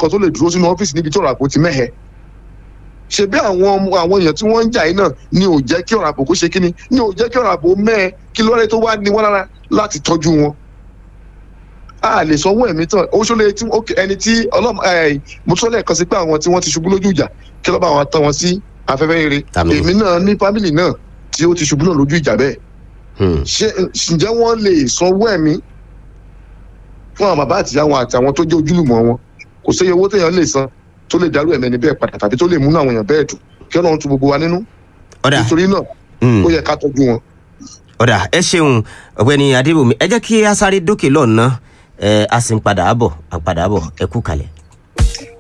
kan tó lè dúró sínú ọ́fíìsì níbi tí ọ̀rọ̀ ààbò ti mẹ́hẹ̀ ṣe bí àwọn ọmọ àwọn èèyàn tí wọ́n ń jà yìí náà ni ò jẹ́ kí ọ̀rọ̀ ààbò kó ṣe kíni ni ò jẹ́ kí ọ̀rọ̀ ààbò mẹ́ẹ̀ kí lóore tó wá ní wọ́n lára láti tọ́jú wọn a lè sanwó ẹ̀mí tán ó ṣọlẹ̀ tí ẹni tí ọlọ́mọ mo tún lẹ́ẹ̀kan sí pé àwọn tí wọ́n ti ṣubú lójú ìjà kí lọ́ba àwọn tán wọn sí afẹ́fẹ́ rere Àmín. èmi náà ní fámìlì náà tí ó ti ṣubú náà lójú ìjà bẹ́ẹ̀ Hmm. ṣé ǹjẹ́ wọ́n lè sanwó ẹ̀mí fún àwọn bàbá àtìyá wọn àti àwọn tó jẹ́ ojúlùmọ̀ wọn kò séye owó téèyàn lè san tó lè dárú ẹ̀mí ẹni bẹ́ẹ̀ padà tàbí tó lè múnú àwọn èèyàn bẹ́ẹ̀ dùn kí ọlọ́run tu gbogbo wa nínú ọ̀dà nítorí náà Hmm. ó yẹ ká tọ́jú wọn. ọ̀dà ẹ ṣeun ọ̀gbẹ́ni adébòmí ẹ jẹ́ kí a sáré dókè lọ́nà ẹ a sì ń padà bọ̀ a padà bọ̀ ẹ kú kalẹ̀.